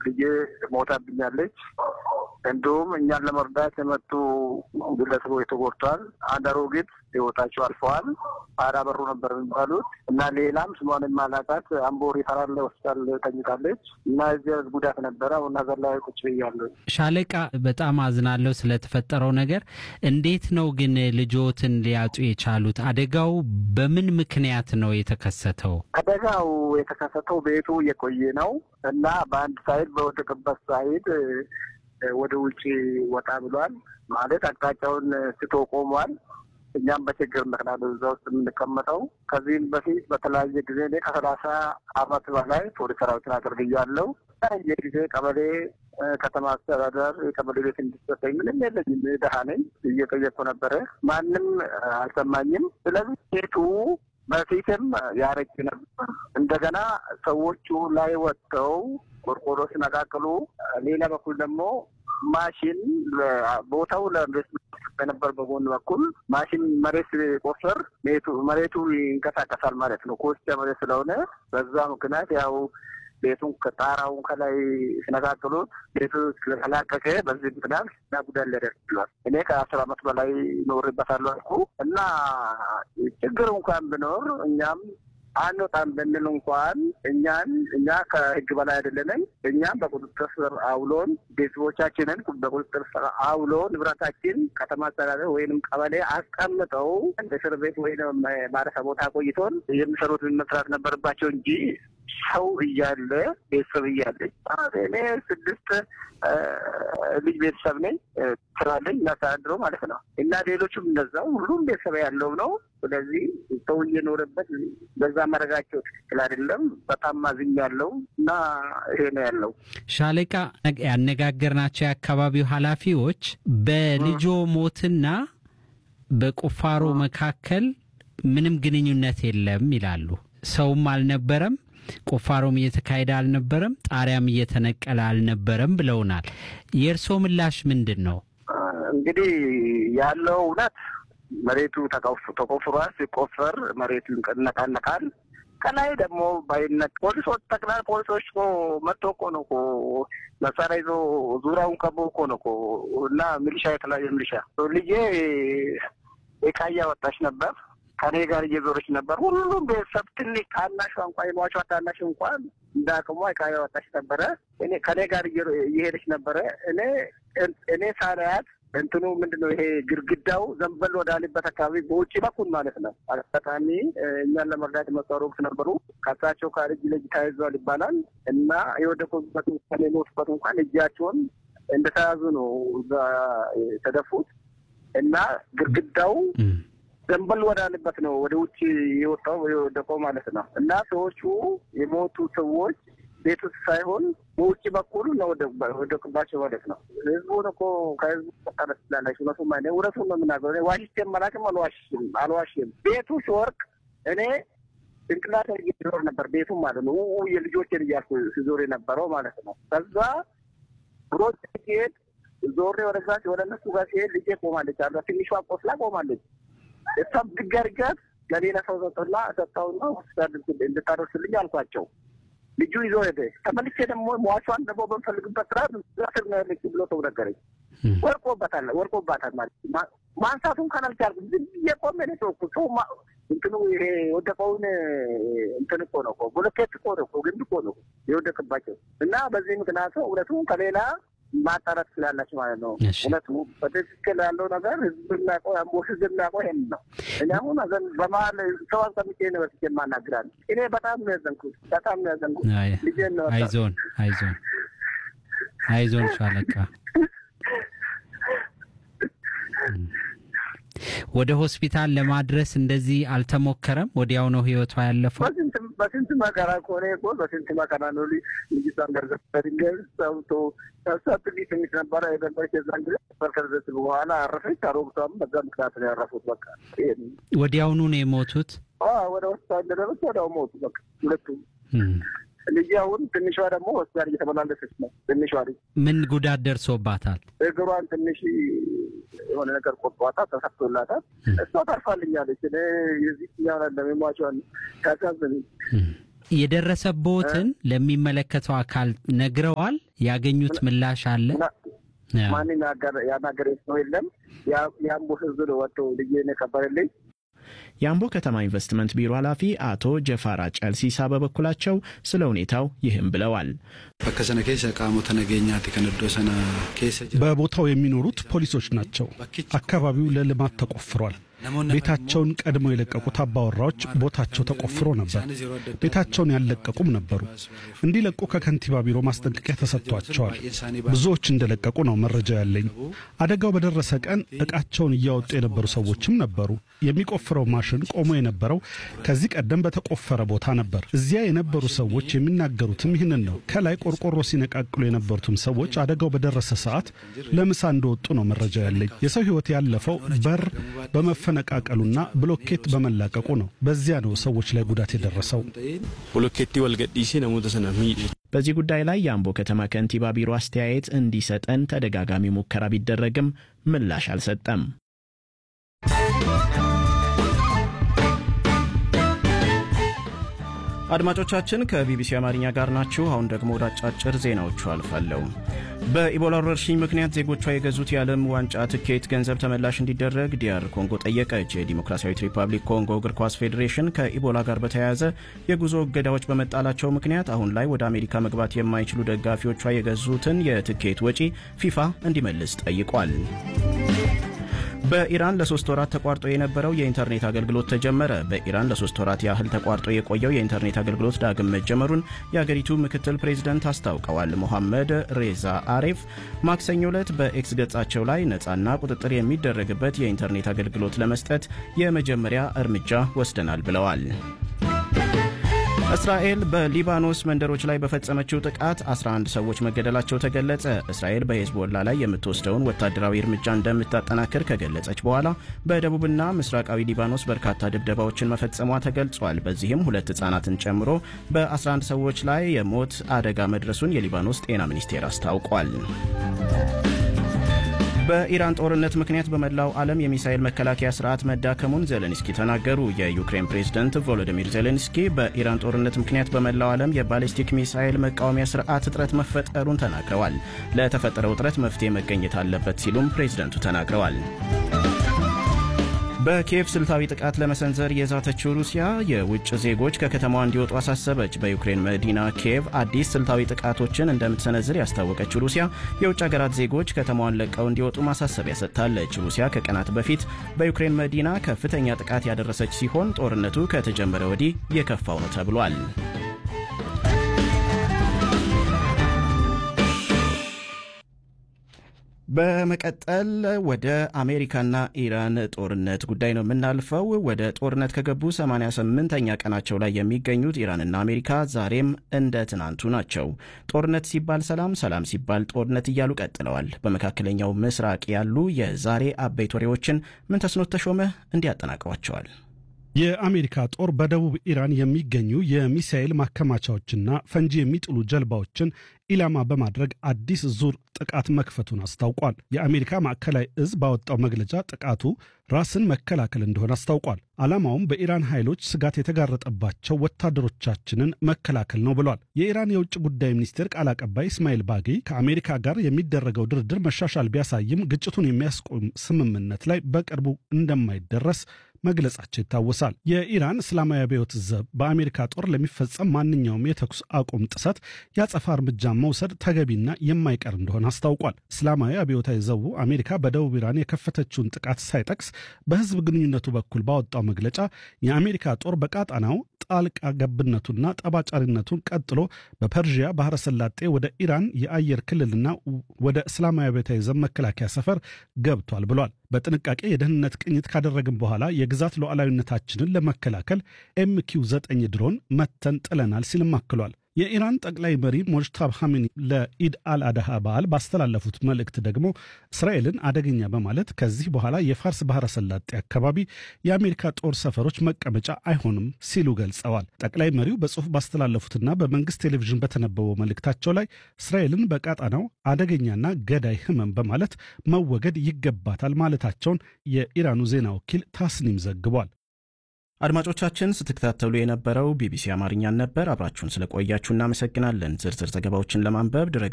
ልጄ ሞታብኛለች። እንዲሁም እኛን ለመርዳት የመጡ ግለሰቦች ተጎድተዋል። አንድ አሮጊት ህይወታቸው አልፈዋል። አራ በሩ ነበር የሚባሉት እና ሌላም ስሟን የማላውቃት አምቦ ሪፈራል ሆስፒታል ተኝታለች እና እዚያ ጉዳት ነበረ። አሁን ሀገር ላይ ቁጭ ብያለሁ። ሻለቃ በጣም አዝናለሁ ስለተፈጠረው ነገር። እንዴት ነው ግን ልጆትን ሊያጡ የቻሉት? አደጋው በምን ምክንያት ነው የተከሰተው? አደጋው የተከሰተው ቤቱ የቆየ ነው እና በአንድ ሳይድ በወደቅበት ሳይድ ወደ ውጭ ወጣ ብሏል። ማለት አቅጣጫውን ስቶ ቆሟል። እኛም በችግር ምክንያት እዛ ውስጥ የምንቀመጠው ከዚህም በፊት በተለያየ ጊዜ እኔ ከሰላሳ አመት በላይ ፖሊስ ሰራዊትን አገልግያለሁ። የጊዜ ቀበሌ ከተማ አስተዳደር የቀበሌ ቤት እንዲሰጠኝ ምንም የለኝም፣ ድሀ ነኝ። እየጠየቅኩ ነበረ፣ ማንም አልሰማኝም። ስለዚህ ቤቱ በፊትም ያረጅ ነበር። እንደገና ሰዎቹ ላይ ወጥተው ቆርቆሮ ሲነቃቅሉ፣ ሌላ በኩል ደግሞ ማሽን ቦታው ለኢንቨስትመንት በነበር በጎን በኩል ማሽን መሬት ቆፈር መሬቱ ይንቀሳቀሳል ማለት ነው። ኮስቻ መሬት ስለሆነ በዛ ምክንያት ያው ቤቱን ከጣራውን ከላይ ሲነቃቅሉት ቤቱ ስለተላቀቀ በዚህ ምክንያት እና ጉዳት ሊያደርስ ችሏል። እኔ ከአስር አመት በላይ ኖርበታለሁ አልኩ እና ችግር እንኳን ብኖር እኛም አንወጣም ብንል እንኳን እኛን እኛ ከህግ በላይ አይደለንም። እኛም በቁጥጥር ስር አውሎን ቤተሰቦቻችንን በቁጥጥር ስር አውሎ ንብረታችን ከተማ አስተዳደር ወይንም ቀበሌ አስቀምጠው እስር ቤት ወይም ማረፊያ ቦታ ቆይቶን የሚሰሩትን መስራት ነበረባቸው እንጂ ሰው እያለ ቤተሰብ እያለኝ እኔ ስድስት ልጅ ቤተሰብ ነኝ ስራለኝ እናስተዳድረው ማለት ነው እና ሌሎቹም እንደዛው ሁሉም ቤተሰብ ያለው ነው። ስለዚህ ሰው እየኖረበት በዛ ማድረጋቸው ትክክል አይደለም። በጣም ማዝኝ ያለው እና ይሄ ነው ያለው። ሻለቃ ያነጋገርናቸው የአካባቢው ኃላፊዎች በልጆ ሞትና በቁፋሮ መካከል ምንም ግንኙነት የለም ይላሉ። ሰውም አልነበረም ቁፋሮም እየተካሄደ አልነበረም፣ ጣሪያም እየተነቀለ አልነበረም ብለውናል። የእርስዎ ምላሽ ምንድን ነው? እንግዲህ ያለው እውነት መሬቱ ተቆፍሯል። ሲቆፈር መሬቱ ይነቃነቃል። ከላይ ደግሞ ባይነት ፖሊሶች ጠቅላላ ፖሊሶች እኮ መጥቶ እኮ ነው እኮ መሳሪያ ይዞ ዙሪያውን ከቦ እኮ ነው እኮ እና ሚሊሻ የተለያየ ሚሊሻ ልጄ ዕቃ እያወጣች ነበር ከኔ ጋር እየዞረች ነበር። ሁሉም ቤተሰብ ትንሽ ታናሿ እንኳን የሟቿ ታናሽ እንኳን እንደ አቅሟ ዕቃ ያወጣች ነበረ። እኔ ከኔ ጋር እየሄደች ነበረ። እኔ እኔ ሳላያት እንትኑ ምንድን ነው ይሄ ግድግዳው ዘንበል ወዳለበት አካባቢ በውጭ በኩል ማለት ነው። አጋጣሚ እኛን ለመርዳት የመጡ አሮጊት ነበሩ። ከሳቸው ጋር እጅ ለእጅ ተያይዘዋል ይባላል እና የወደቁበት እንኳን የሞቱበት እንኳን እጃቸውን እንደተያዙ ነው እዛ የተደፉት እና ግድግዳው ዘንበል ወዳለበት ነው ወደ ውጭ የወጣው የወደቀው ማለት ነው። እና ሰዎቹ የሞቱ ሰዎች ቤት ውስጥ ሳይሆን በውጭ በኩል ነው ወደቅባቸው ማለት ነው። ህዝቡን እኮ ከህዝቡ ጠረት ስላለች እውነቱ ማ እውነቱን ነው የምናገረው። ዋሽቼ መላክም አልዋሽም አልዋሽም። ቤቱ ሲወርቅ እኔ ጭንቅላት ዞር ነበር ቤቱ ማለት ነው። የልጆችን እያልኩ ሲዞር የነበረው ማለት ነው። ከዛ ሮጭ ሲሄድ ዞሬ ወደዛ ወደ እነሱ ጋር ሲሄድ ልጄ ቆማለች አለ ትንሿ ቆስላ ቆማለች። እሷም ድጋርጋት ለሌላ ሰው ሰጠና ሰጠውና ሆስፒታል እንድታደርስልኝ አልኳቸው። ልጁ ይዞ ሄደ። ተመልሼ ደግሞ ሟቿን ደግሞ በምፈልግበት ስራ ስር ነው ያለች ብሎ ሰው ነገረኝ። ወርቆበታል ወርቆባታል ማለት ማንሳቱን ካላልቻልኩም ዝም ብዬ ቆሜ ነው ሰው ሰው እንትኑ ይሄ የወደቀውን እንትን እኮ ነው እኮ ብሎኬት እኮ ነው እኮ ግንድ እኮ ነው የወደቅባቸው እና በዚህ ምክንያቱ እውነቱ ከሌላ ማጣራት ስላላችሁ ማለት ነው። እውነቱ በትክክል ያለው ነገር ህዝብ የሚያውቀው ያምቦ ህዝብ የሚያውቀው ይሄን ነው። እኔ አሁን በመሀል ሰው አስቀምጬ ነው በፊት የማናግራል። እኔ በጣም ነው ያዘንኩት፣ በጣም ነው ያዘንኩት። ልጄን ነው አይዞን፣ አይዞን፣ አይዞን ሻለቃ ወደ ሆስፒታል ለማድረስ እንደዚህ አልተሞከረም? ወዲያው ነው ህይወቷ ያለፈው? በስንት መከራ ከሆነ እኮ በስንት መከራ ነው ልጅቷን ገርዘ በድንጋይ ሰውቶ እሷ ትንሽ ትንሽ ነበረ የነበረች የዛን ጊዜ ከደረስ በኋላ አረፈች። አሮግቷም በዛ ምክንያት ነው ያረፉት። በቃ ወዲያውኑ ነው የሞቱት። ወደ ሆስፒታል እንደደረሱ ወዲያው ሞቱ። በቃ ሁለቱም ልጅ አሁን ትንሿ ደግሞ ሆስፒታል እየተመላለሰች ነው። ትንሿ ልጅ ምን ጉዳት ደርሶባታል? እግሯን ትንሽ የሆነ ነገር ቆርጧታል፣ ተሰፍቶላታል። እሷ ታርፋልኛለች። እኔ የዚህ ኛውን ለሜሟቿን ታሳዝን የደረሰቦትን ለሚመለከተው አካል ነግረዋል? ያገኙት ምላሽ አለ? ማንም ያናገረ ሰው የለም። የአምቦ ህዝብ ነው ወጥቶ ልጄ የከበረልኝ። የአምቦ ከተማ ኢንቨስትመንት ቢሮ ኃላፊ አቶ ጀፋራ ጨልሲሳ በበኩላቸው ስለ ሁኔታው ይህም ብለዋል። በከሰነ ኬሰ ቃሞተ ነገኛት ከነዶ ሰነ በቦታው የሚኖሩት ፖሊሶች ናቸው። አካባቢው ለልማት ተቆፍሯል። ቤታቸውን ቀድመው የለቀቁት አባወራዎች ቦታቸው ተቆፍሮ ነበር። ቤታቸውን ያልለቀቁም ነበሩ። እንዲለቁ ከከንቲባ ቢሮ ማስጠንቀቂያ ተሰጥቷቸዋል። ብዙዎች እንደለቀቁ ነው መረጃ ያለኝ። አደጋው በደረሰ ቀን ዕቃቸውን እያወጡ የነበሩ ሰዎችም ነበሩ። የሚቆፍረው ማሽን ቆሞ የነበረው ከዚህ ቀደም በተቆፈረ ቦታ ነበር። እዚያ የነበሩ ሰዎች የሚናገሩትም ይህንን ነው። ከላይ ቆርቆሮ ሲነቃቅሉ የነበሩትም ሰዎች አደጋው በደረሰ ሰዓት ለምሳ እንደወጡ ነው መረጃ ያለኝ። የሰው ሕይወት ያለፈው በር በመፈነቃቀሉና ብሎኬት በመላቀቁ ነው። በዚያ ነው ሰዎች ላይ ጉዳት የደረሰው። ብሎኬቲ ወልገዲሴ ነሞተ ሰነ በዚህ ጉዳይ ላይ የአምቦ ከተማ ከንቲባ ቢሮ አስተያየት እንዲሰጠን ተደጋጋሚ ሙከራ ቢደረግም ምላሽ አልሰጠም። አድማጮቻችን ከቢቢሲ አማርኛ ጋር ናችሁ። አሁን ደግሞ ወደ አጫጭር ዜናዎቹ አልፋለሁ። በኢቦላ ወረርሽኝ ምክንያት ዜጎቿ የገዙት የዓለም ዋንጫ ትኬት ገንዘብ ተመላሽ እንዲደረግ ዲያር ኮንጎ ጠየቀች። የዲሞክራሲያዊት ሪፐብሊክ ኮንጎ እግር ኳስ ፌዴሬሽን ከኢቦላ ጋር በተያያዘ የጉዞ እገዳዎች በመጣላቸው ምክንያት አሁን ላይ ወደ አሜሪካ መግባት የማይችሉ ደጋፊዎቿ የገዙትን የትኬት ወጪ ፊፋ እንዲመልስ ጠይቋል። በኢራን ለሶስት ወራት ተቋርጦ የነበረው የኢንተርኔት አገልግሎት ተጀመረ። በኢራን ለሶስት ወራት ያህል ተቋርጦ የቆየው የኢንተርኔት አገልግሎት ዳግም መጀመሩን የአገሪቱ ምክትል ፕሬዚደንት አስታውቀዋል። ሞሐመድ ሬዛ አሬፍ ማክሰኞ ዕለት በኤክስ ገጻቸው ላይ ነፃና ቁጥጥር የሚደረግበት የኢንተርኔት አገልግሎት ለመስጠት የመጀመሪያ እርምጃ ወስደናል ብለዋል። እስራኤል በሊባኖስ መንደሮች ላይ በፈጸመችው ጥቃት 11 ሰዎች መገደላቸው ተገለጸ። እስራኤል በሄዝቦላ ላይ የምትወስደውን ወታደራዊ እርምጃ እንደምታጠናክር ከገለጸች በኋላ በደቡብና ምስራቃዊ ሊባኖስ በርካታ ድብደባዎችን መፈጸሟ ተገልጿል። በዚህም ሁለት ሕጻናትን ጨምሮ በ11 ሰዎች ላይ የሞት አደጋ መድረሱን የሊባኖስ ጤና ሚኒስቴር አስታውቋል። በኢራን ጦርነት ምክንያት በመላው ዓለም የሚሳኤል መከላከያ ስርዓት መዳከሙን ዜሌንስኪ ተናገሩ። የዩክሬን ፕሬዝደንት ቮሎዲሚር ዜሌንስኪ በኢራን ጦርነት ምክንያት በመላው ዓለም የባሊስቲክ ሚሳኤል መቃወሚያ ስርዓት እጥረት መፈጠሩን ተናግረዋል። ለተፈጠረው እጥረት መፍትሄ መገኘት አለበት ሲሉም ፕሬዝደንቱ ተናግረዋል። በኪየቭ ስልታዊ ጥቃት ለመሰንዘር የዛተችው ሩሲያ የውጭ ዜጎች ከከተማዋ እንዲወጡ አሳሰበች። በዩክሬን መዲና ኪየቭ አዲስ ስልታዊ ጥቃቶችን እንደምትሰነዝር ያስታወቀችው ሩሲያ የውጭ ሀገራት ዜጎች ከተማዋን ለቀው እንዲወጡ ማሳሰቢያ ሰጥታለች። ሩሲያ ከቀናት በፊት በዩክሬን መዲና ከፍተኛ ጥቃት ያደረሰች ሲሆን ጦርነቱ ከተጀመረ ወዲህ የከፋው ነው ተብሏል። በመቀጠል ወደ አሜሪካና ኢራን ጦርነት ጉዳይ ነው የምናልፈው። ወደ ጦርነት ከገቡ 88ኛ ቀናቸው ላይ የሚገኙት ኢራንና አሜሪካ ዛሬም እንደ ትናንቱ ናቸው። ጦርነት ሲባል ሰላም፣ ሰላም ሲባል ጦርነት እያሉ ቀጥለዋል። በመካከለኛው ምስራቅ ያሉ የዛሬ አበይት ወሬዎችን ምንተስኖት ተሾመ እንዲያጠናቅሯቸዋል። የአሜሪካ ጦር በደቡብ ኢራን የሚገኙ የሚሳኤል ማከማቻዎችና ፈንጂ የሚጥሉ ጀልባዎችን ኢላማ በማድረግ አዲስ ዙር ጥቃት መክፈቱን አስታውቋል። የአሜሪካ ማዕከላዊ እዝ ባወጣው መግለጫ ጥቃቱ ራስን መከላከል እንደሆነ አስታውቋል። ዓላማውም በኢራን ኃይሎች ስጋት የተጋረጠባቸው ወታደሮቻችንን መከላከል ነው ብሏል። የኢራን የውጭ ጉዳይ ሚኒስቴር ቃል አቀባይ እስማኤል ባጌ ከአሜሪካ ጋር የሚደረገው ድርድር መሻሻል ቢያሳይም ግጭቱን የሚያስቆም ስምምነት ላይ በቅርቡ እንደማይደረስ መግለጻቸው ይታወሳል። የኢራን እስላማዊ አብዮት ዘብ በአሜሪካ ጦር ለሚፈጸም ማንኛውም የተኩስ አቁም ጥሰት ያጸፋ እርምጃ መውሰድ ተገቢና የማይቀር እንደሆነ አስታውቋል። እስላማዊ አብዮታዊ ዘቡ አሜሪካ በደቡብ ኢራን የከፈተችውን ጥቃት ሳይጠቅስ በሕዝብ ግንኙነቱ በኩል ባወጣው መግለጫ የአሜሪካ ጦር በቃጣናው ጣልቃ ገብነቱና ጠባጫሪነቱን ቀጥሎ በፐርዥያ ባህረ ሰላጤ ወደ ኢራን የአየር ክልልና ወደ እስላማዊ አብዮታዊ ዘብ መከላከያ ሰፈር ገብቷል ብሏል። በጥንቃቄ የደህንነት ቅኝት ካደረግን በኋላ የግዛት ሉዓላዊነታችንን ለመከላከል ኤምኪው ዘጠኝ ድሮን መተን ጥለናል ሲልም አክሏል። የኢራን ጠቅላይ መሪ ሞጅታብ ሐሚኒ ለኢድ አልአድሃ በዓል ባስተላለፉት መልእክት ደግሞ እስራኤልን አደገኛ በማለት ከዚህ በኋላ የፋርስ ባህረ ሰላጤ አካባቢ የአሜሪካ ጦር ሰፈሮች መቀመጫ አይሆንም ሲሉ ገልጸዋል። ጠቅላይ መሪው በጽሑፍ ባስተላለፉትና በመንግስት ቴሌቪዥን በተነበበው መልእክታቸው ላይ እስራኤልን በቃጣናው አደገኛና ገዳይ ህመም በማለት መወገድ ይገባታል ማለታቸውን የኢራኑ ዜና ወኪል ታስኒም ዘግቧል። አድማጮቻችን ስትከታተሉ የነበረው ቢቢሲ አማርኛን ነበር። አብራችሁን ስለቆያችሁ እናመሰግናለን። ዝርዝር ዘገባዎችን ለማንበብ ድረ